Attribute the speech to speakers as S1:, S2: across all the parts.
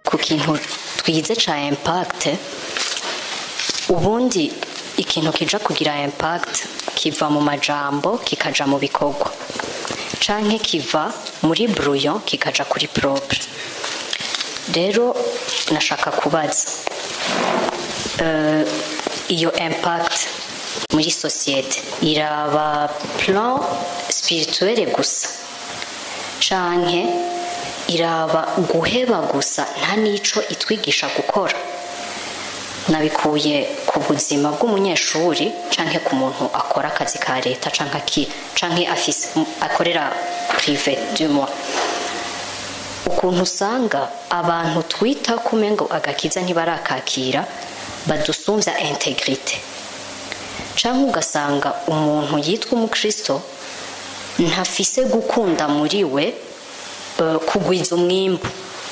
S1: ku kintu twize ca impact ubundi ikintu kija kugira impact kiva mu majambo kikaja mu bikorwa canke kiva muri brouillon kikaja kuri propre rero nashaka kubaza eh, iyo impact muri sosiyete iraba plan spirituelle gusa canke iraba guheba gusa nta n'ico itwigisha gukora nabikuye ku buzima bw'umunyeshuri canke ku muntu akora akazi ka leta canke aki canke afise akorera prive du moins ukuntu usanga abantu twita kumengo agakiza ntibarakakira badusumvya integrite canke ugasanga umuntu yitwa umukristo ntafise gukunda muri we eh, kugwiza umwimbu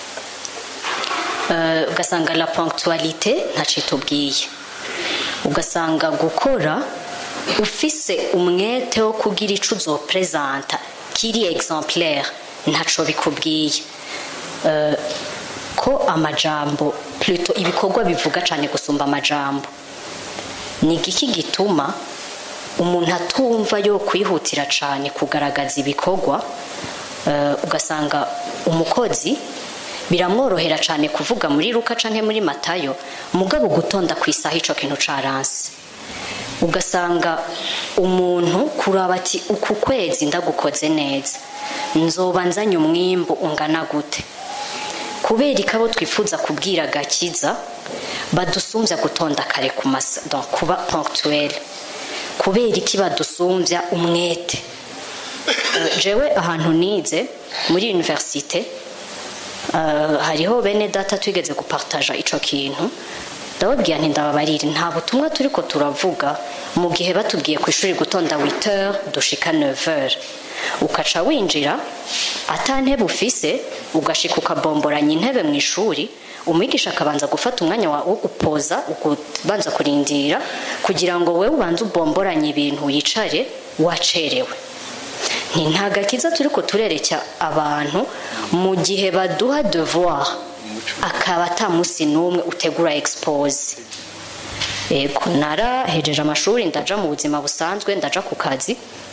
S1: Eh, ugasanga la ponctualité ntaco itubwiye ugasanga gukora ufise umwete wo kugira ico uzopresenta kiri exemplaire ntaco bikubwiye Eh, ko amajambo pluto ibikorwa bivuga cane gusumba amajambo ni igiki gituma umuntu atumva yo kwihutira cane kugaragaza ibikorwa eh, ugasanga umukozi biramworohera cane kuvuga muri luka canke muri matayo mugabo gutonda ku isaha ico kintu caranse ugasanga umuntu kuraba ati uku kwezi ndagukoze neza nzoba nzanye umwimbu ungana gute kubera ikabo twifuza kubwira gakiza badusumvya gutonda kare ku masa donc kuba ponctuel kubera iki badusumvya umwete Eh, jewe ahantu nize muri universite Uh, hariho bene data twigeze gupartaja ico kintu ndababwira nti ndababarire nta butumwa turiko turavuga mu gihe batubwiye ku ishuri gutonda 8h dushika 9h ukaca winjira ata ntebe ufise ugashika ukabomboranya intebe mu ishuri umwigisha akabanza gufata umwanya wa wo gupoza ukubanza kurindira kugira ngo wewe ubanze ubomboranye ibintu wicare wacerewe nti nta gakiza turiko turereka abantu mu gihe baduha devoir akaba ata musi n'umwe utegura expose yego narahejeje amashuri ndaja mu buzima busanzwe ndaja ku kazi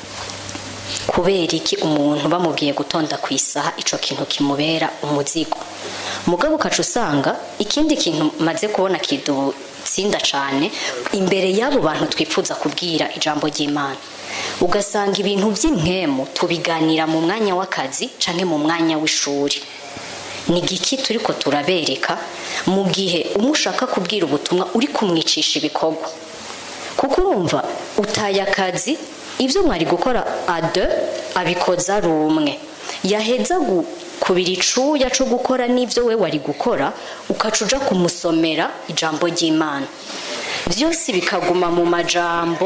S1: kubera iki umuntu bamubwiye gutonda ku isaha ico kintu kimubera umuzigo mugabo ukaca usanga ikindi kintu maze kubona kidutsinda cane imbere y'abo bantu twifuza kubwira ijambo ry'imana ugasanga ibintu by'impemu tubiganira mu mwanya w'akazi canke mu mwanya w'ishuri ni igiki turiko turabereka mu gihe umwe ushaka kubwira ubutumwa uri kumwicisha ibikorwa kuko urumva utaye akazi ibyo mwari gukora ade abikoza ari umwe yaheza kubira icuya cyo gukora n'ibyo we wari gukora ukaca uja kumusomera ijambo ry'imana byose bikaguma mu majambo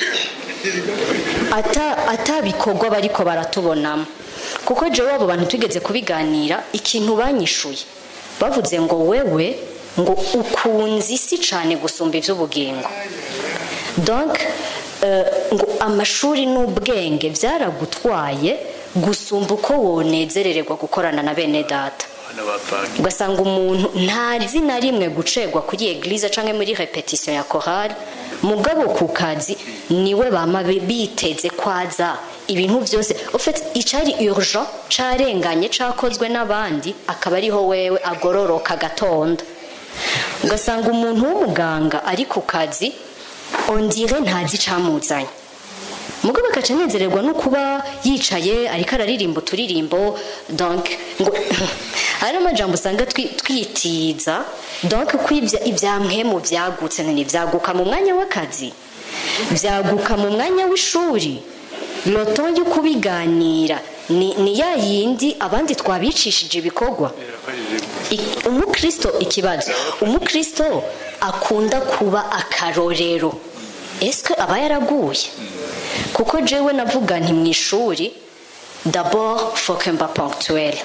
S1: atabikorwa bariko baratubonamo kuko jewe abo bantu tugeze kubiganira ikintu banyishuye bavuze ngo wewe ngo ukunze isi cyane gusumba iby'ubugingo donc ngo amashuri n'ubwenge byaragutwaye gusumba uko wonezerererwa gukorana na bene data ugasanga umuntu ntazi na rimwe gucegwa kuri eglise cyangwa muri repetition ya korali mugabo ku kazi niwe bama biteze kwaza ibintu byose ufite icari urgent carenganye cakozwe n'abandi akaba ariho wewe agororoka agatonda ugasanga umuntu w'umuganga ari ku kazi ondire ntazi icamuzanye mugabo agaca anezererwa no kuba yicaye ariko araririmba uturirimbo donc ngo hari amajambo usanga twitiza donc ko ibya mpemu byagutse ntibyaguka mu mwanya w'akazi byaguka mu mwanya w'ishuri loto yo kubiganira ni ya yindi abandi twabicishije ibikorwa umukristo ikibazo umukristo akunda kuba akarorero ese aba yaraguye kuko jewe navuga nti mu ishuri d'abord faut que mba ponctuel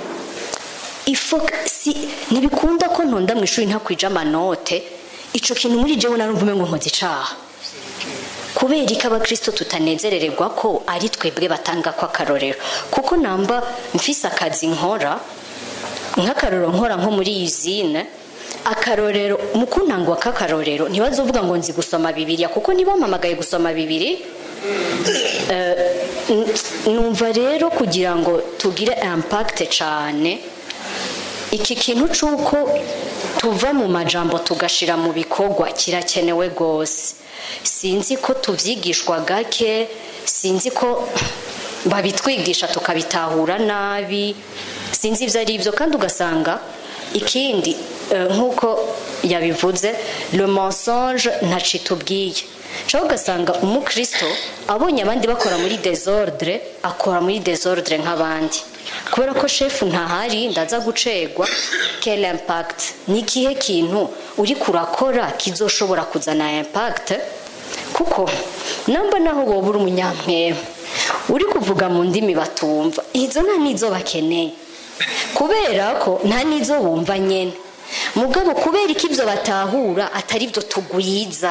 S1: si ntibikunda ko ntonda mu ishuri ntakwije amanote ico kintu muri jewe narumva umengo nkoze icaha kubera ko abakristo tutanezerererwa ko ari twebwe batanga ko akarorero kuko namba mfise akazi nkora nk'akarorero nkora nko muri izine akarorero mu kuntangwa k'akarorero ntibazovuga ngo nzi gusoma bibiriya kuko ntibampamagaye gusoma bibiri Eh, n- numva rero kugira ngo tugire impact cyane iki kintu cy'uko tuva mu majambo tugashira mu bikorwa kirakenewe rwose sinzi ko tubyigishwa gake sinzi ko babitwigisha tukabitahura nabi sinzi ibyo ari byo kandi ugasanga ikindi eh, nk'uko yabivuze le mensonge ntacitubwiye cyangwa ugasanga umukristo abonye abandi bakora muri desordre akora muri desordre nk'abandi kubera ko shefu ntahari ndaza gucegwa quel impact ni ikihe kintu uri kurakora kizoshobora kuzana impact kuko namba naho woba uri umunyamwema uri kuvuga mu ndimi batumva izo nta n'izo bakeneye kubera ko nta n'izo bumva nyine mugabo kubera ko ibyo batahura atari byo tugwiza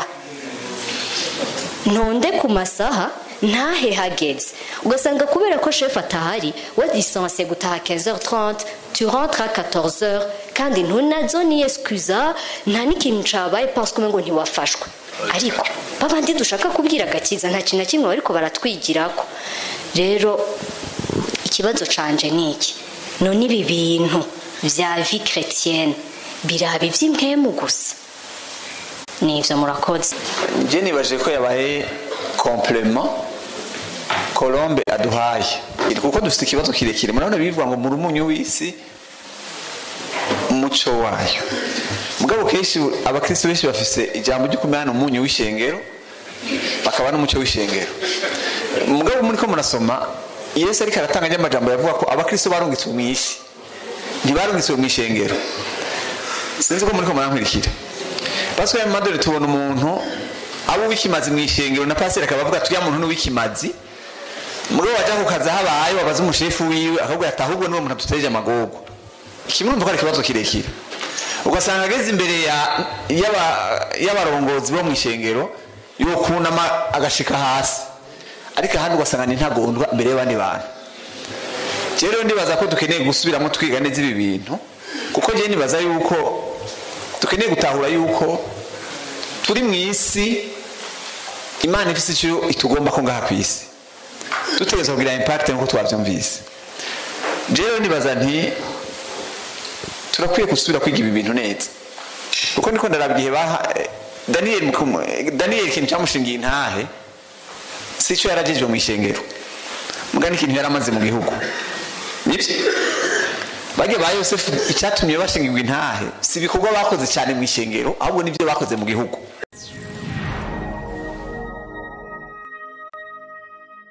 S1: ntonde ku masaha ntahe hageze ugasanga kubera ko shefu atahari we lisanse gutaha 15h30 tu rentres à 14h kandi ntunazo ni excuse nta n'ikintu cabaye parce que ngo ntiwafashwe ariko babandi dushaka kubwira agakiza nta kintu na kimwe bariko baratwigirako rero ikibazo canje ni iki none ibi bintu vya vie chrétienne biraba ivy'impwemu gusa nivyo murakoze
S2: njye nibaje ko yabaye complement colombe aduhaye kuko dufite ikibazo kirekire murabona bivuga ngo muri umunyu w'isi umuco wayo mugabo kenshi abakristo benshi bafise ijambo ryo kumenya umunyu w'ishengero bakaba n'umuco w'ishengero mugabo muri ko murasoma yesu ariko aratanga ry'amajambo yavuga ko abakristo barungitswe mu isi ntibarungitswe mu ishengero sinzi ko muri ko murankurikira pasika ya madore tubona umuntu abo w'ikimazi mu ishengero na pasiteri akaba avuga turiya muntu n'uw'ikimazi mugabo wajya ku kazi aho abaye wabaza umushefu wiwe akabwira ati ahubwo niwo muntu aduteje amagogo kimwe urumva ko ari ikibazo kirekire ugasanga ageze imbere ya- y'aba- y'abarongozi bo mu ishengero yokunama agashika hasi ariko ahandi ugasanga ni ntagondwa imbere y'abandi bantu rero ndibaza ko dukeneye gusubiramo twiga neza ibi bintu kuko njyewe nibaza yuko dukeneye gutahura yuko turi mu isi imana ifite icyo itugomba ko ngaha ku isi dutegereza kugira impact nk'uko twabyumvise rero nibaza nti turakwiye gusubira kwiga ibi bintu neza kuko niko ndaraba igihe baha eh, daniyeli mu- eh, daniyeli ikintu cyamushingiye intahe si cyo yaragejejwe mu ishengero mugani ikintu yari amaze mu gihugu nibyo bajya ba yosefu icyatumye bashingirwa intahe si ibikorwa bakoze cyane mu ishengero ahubwo nibyo bakoze mu gihugu